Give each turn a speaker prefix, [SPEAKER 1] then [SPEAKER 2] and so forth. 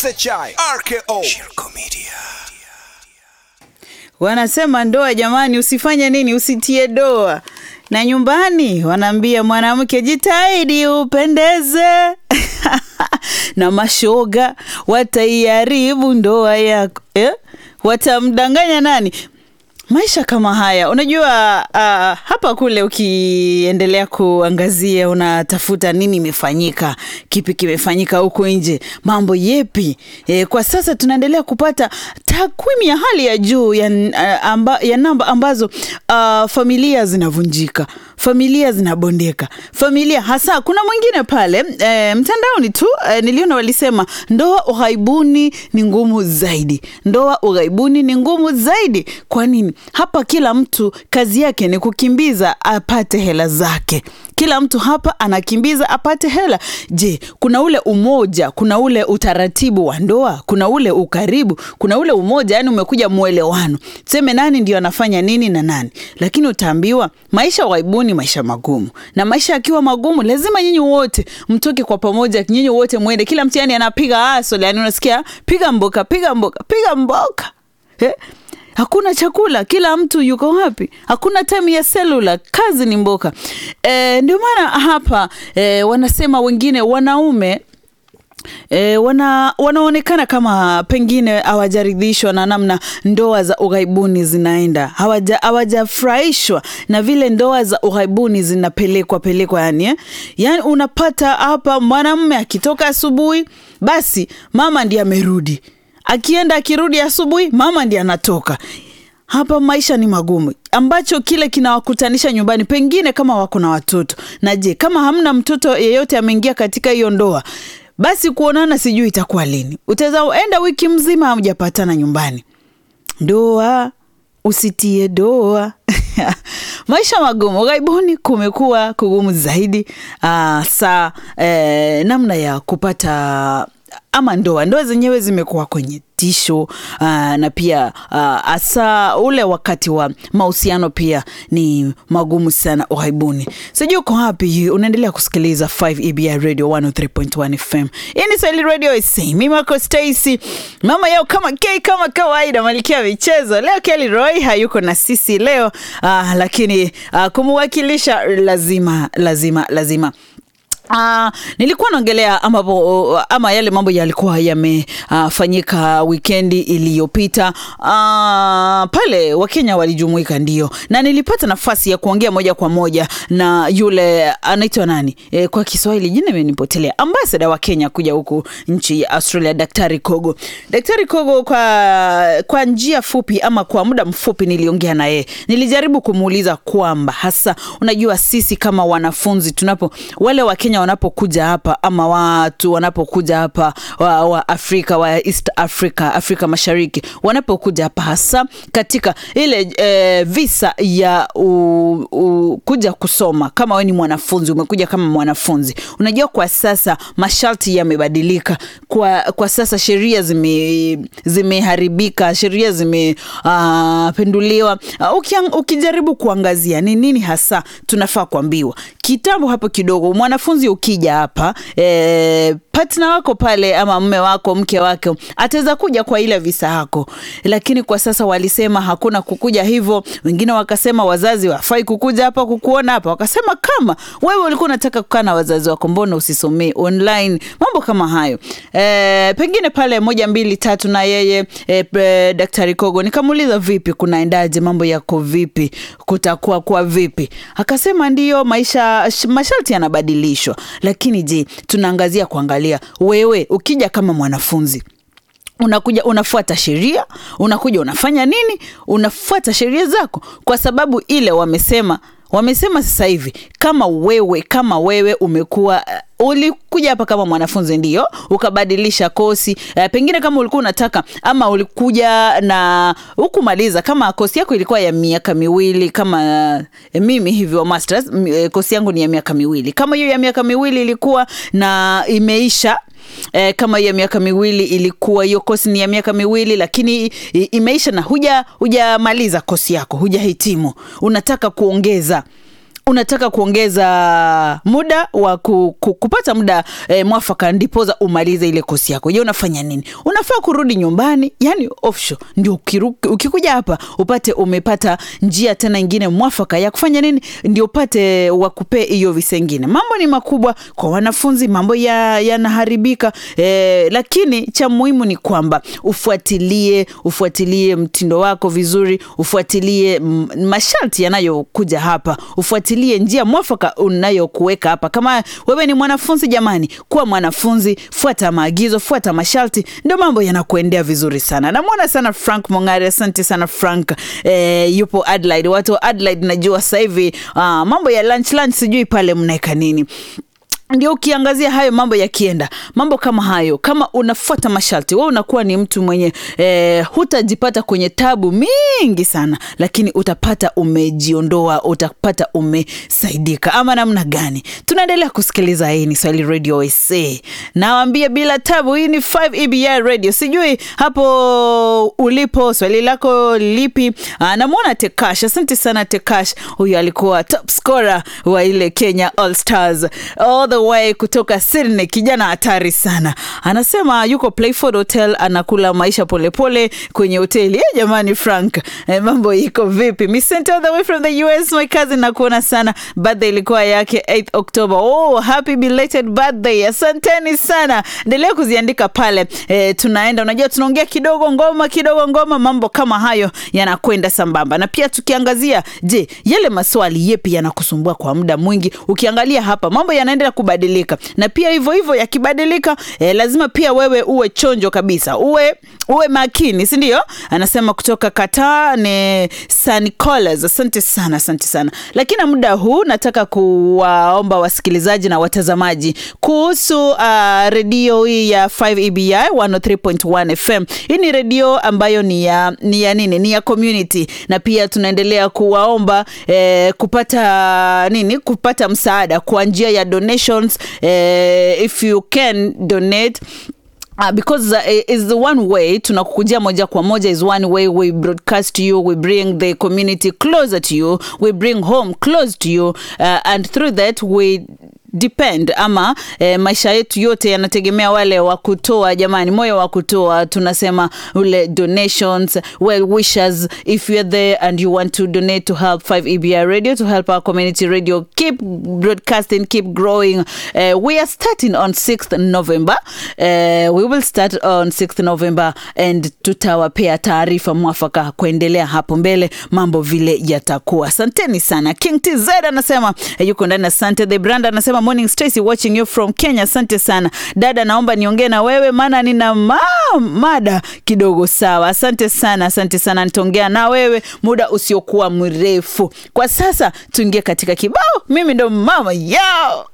[SPEAKER 1] SHI RKO Shirko Media.
[SPEAKER 2] Wanasema ndoa, jamani, usifanye nini, usitie doa. Na nyumbani wanaambia mwanamke, jitahidi upendeze na mashoga wataiharibu ndoa yako eh? Watamdanganya nani? Maisha kama haya unajua, uh, hapa kule ukiendelea kuangazia, unatafuta nini imefanyika, kipi kimefanyika huko nje, mambo yepi? E, kwa sasa tunaendelea kupata takwimu ya hali ya juu ya, uh, amba, ya namba ambazo uh, familia zinavunjika, familia zinabondeka, familia hasa. Kuna mwingine pale e, mtandaoni tu e, niliona walisema ndoa ughaibuni ni ngumu zaidi, ndoa ughaibuni ni ngumu zaidi. Kwa nini? Hapa kila mtu kazi yake ni kukimbiza apate hela zake. Kila mtu hapa anakimbiza apate hela. Je, kuna ule umoja, kuna ule utaratibu wa ndoa, kuna ule ukaribu, kuna ule umoja, yani umekuja mwelewano, tuseme nani ndio anafanya nini na nani. Lakini utaambiwa maisha ughaibuni, maisha magumu, na maisha yakiwa magumu, lazima nyinyi wote mtoke kwa pamoja, nyinyi wote mwende, kila mtu yani anapiga asole, yani unasikia piga mboka, piga mboka, piga mboka eh? Hakuna chakula, kila mtu yuko wapi? Hakuna time ya selula, kazi ni mboka. E, ndio maana hapa e, wanasema wengine wanaume E, wana, wanaonekana kama pengine hawajaridhishwa na namna ndoa za ughaibuni zinaenda, hawajafurahishwa na vile ndoa za ughaibuni zinapelekwa pelekwa, yani, eh? Yani unapata hapa mwanamume akitoka asubuhi, basi mama ndiye amerudi akienda akirudi asubuhi mama ndiye anatoka. Hapa maisha ni magumu, ambacho kile kinawakutanisha nyumbani, pengine kama wako na watoto. Na je, kama hamna mtoto yeyote ameingia katika hiyo ndoa, basi kuonana sijui itakuwa lini. Utaweza enda wiki mzima hamjapatana nyumbani. Ndoa usitie doa maisha magumu ughaibuni, kumekuwa kugumu zaidi. Aa, saa eh, namna ya kupata ama ndoa ndoa zenyewe zimekuwa kwenye tisho uh, na pia hasa uh, ule wakati wa mahusiano pia ni magumu sana ughaibuni. Sijui uko wapi, unaendelea kusikiliza 5 EBI Radio 103.1 FM. Hii ni Swahili Radio SA. Mimi wako Stacy, mama yao kama K kama kawaida, malkia michezo. Leo Kelly Roy hayuko na sisi leo uh, lakini uh, kumwakilisha lazima lazima lazima Uh, nilikuwa naongelea ambapo ama yale mambo yalikuwa yamefanyika uh, wikendi iliyopita uh, pale Wakenya walijumuika, ndio, na nilipata nafasi ya kuongea moja kwa moja na yule anaitwa nani e, kwa Kiswahili jina imenipotelea, ambasada wa Kenya kuja huku nchi ya Australia, Daktari Kogo. Daktari Kogo, kwa, kwa njia fupi ama kwa muda mfupi niliongea na yeye, nilijaribu kumuuliza kwamba hasa, unajua sisi kama wanafunzi tunapo wale Wakenya wanapokuja hapa ama watu wanapokuja hapa wa, wa Afrika wa East Africa, Afrika Mashariki wanapokuja hapa hasa katika ile e, visa ya u, u, kuja kusoma. Kama wewe ni mwanafunzi umekuja kama mwanafunzi, unajua kwa sasa masharti yamebadilika. Kwa, kwa sasa sheria zime, zimeharibika, sheria zimependuliwa. Uh, uh, ukijaribu kuangazia ni nini hasa tunafaa kuambiwa kitambo hapo kidogo mwanafunzi ukija hapa e, partner wako pale ama mme wako mke wake ataweza kuja kwa ile visa yako, lakini kwa sasa walisema hakuna kukuja hivyo. Wengine wakasema wazazi wafai kukuja hapa kukuona hapa, wakasema kama wewe ulikuwa unataka kukaa na wazazi wako, mbona usisomee online? Mambo kama hayo e, pengine pale moja mbili tatu na yeye e, e, Daktari Kogo nikamuuliza, vipi, kunaendaje, mambo yako vipi, kutakuwa kwa vipi? Akasema ndiyo, maisha masharti yanabadilishwa, lakini je, tunaangazia kuangalia wewe ukija kama mwanafunzi unakuja unafuata sheria, unakuja unafanya nini? Unafuata sheria zako, kwa sababu ile wamesema wamesema sasa hivi kama wewe kama wewe umekuwa uh, ulikuja hapa kama mwanafunzi ndio ukabadilisha kosi uh, pengine kama ulikuwa unataka ama ulikuja na hukumaliza kama kosi yako ilikuwa ya miaka miwili kama uh, mimi hivyo masters uh, kosi yangu ni ya miaka miwili kama hiyo ya miaka miwili ilikuwa na imeisha E, kama hiyo miaka miwili ilikuwa hiyo kosi ni ya miaka miwili lakini imeisha na huja hujamaliza kosi yako hujahitimu unataka kuongeza unataka kuongeza muda wa ku, ku, kupata muda eh, mwafaka ndipoza umalize ile kosi yako je unafanya nini unafaa kurudi nyumbani yani offshore ndio ukiru, ukikuja hapa upate umepata njia tena ingine mwafaka ya kufanya nini ndio upate wakupee hiyo visa ingine mambo ni makubwa kwa wanafunzi mambo yanaharibika ya eh, lakini cha muhimu ni kwamba ufuatilie ufuatilie mtindo wako vizuri ufuatilie masharti yanayokuja hapa ufuatilie njia mwafaka unayokuweka hapa kama wewe ni mwanafunzi jamani kuwa mwanafunzi fuata maagizo fuata masharti ndio mambo yanakuendea vizuri sana namwona sana frank mongari asante sana frank eh, yupo adelaide watu wa adelaide najua sasa hivi uh, mambo ya lunch lunch sijui pale mnaeka nini ndio ukiangazia hayo mambo yakienda mambo kama hayo kama unafuata masharti we unakuwa ni mtu mwenye eh, hutajipata kwenye tabu mingi sana lakini utapata umejiondoa utapata umesaidika ama namna gani tunaendelea kusikiliza hii ni swahili radio sa nawambia bila tabu hii ni 5 ebi radio sijui hapo ulipo swali lako lipi namwona tekash asante sana tekash huyu alikuwa top scorer wa ile kenya all stars all the way kutoka Sydney, kijana hatari sana. Anasema yuko Playford Hotel anakula maisha polepole pole kwenye hoteli. Eh, jamani Frank, eh, mambo iko vipi? Mi sent all the way from the US my cousin, nakuona sana. Birthday ilikuwa yake 8 October. Oh, happy belated birthday. Asanteni sana. Endelea kuziandika pale. Eh, tunaenda unajua tunaongea kidogo ngoma kidogo ngoma, mambo kama hayo yanakwenda sambamba. Na pia tukiangazia, je, yale maswali yepi yanakusumbua kwa muda mwingi? Ukiangalia hapa mambo yanaendelea kubadilika na pia hivyo hivyo yakibadilika eh, lazima pia wewe uwe chonjo kabisa uwe uwe makini si ndio anasema kutoka kataa ni sanicolas asante sana asante sana lakini muda huu nataka kuwaomba wasikilizaji na watazamaji kuhusu uh, redio hii ya 5 ebi 103.1 fm hii ni redio ambayo ni ya, ni ya nini ni ya community na pia tunaendelea kuwaomba eh, kupata nini kupata msaada kwa njia ya donations uh, if you can donate Uh, because uh, is the one way tunakukujia moja kwa moja is one way we broadcast to you we bring the community closer to you we bring home close to you uh, and through that we depend ama e, maisha yetu yote yanategemea wale wa kutoa jamani moyo wa kutoa tunasema ule donations well wishers if you're there and you want to donate to help 5 ebi radio to help our community radio keep broadcasting keep growing uh, we are starting on 6th november uh, we will start on 6th november and tutawapea taarifa mwafaka kuendelea hapo mbele mambo vile yatakuwa asanteni sana king tz anasema eh, yuko ndani asante the brand anasema morning Stacy watching you from Kenya. Asante sana dada, naomba niongee na wewe maana nina ma mada kidogo. Sawa, asante sana, asante sana, nitaongea na wewe muda usiokuwa mrefu. Kwa sasa tuingie katika kibao. Mimi ndo mama yao.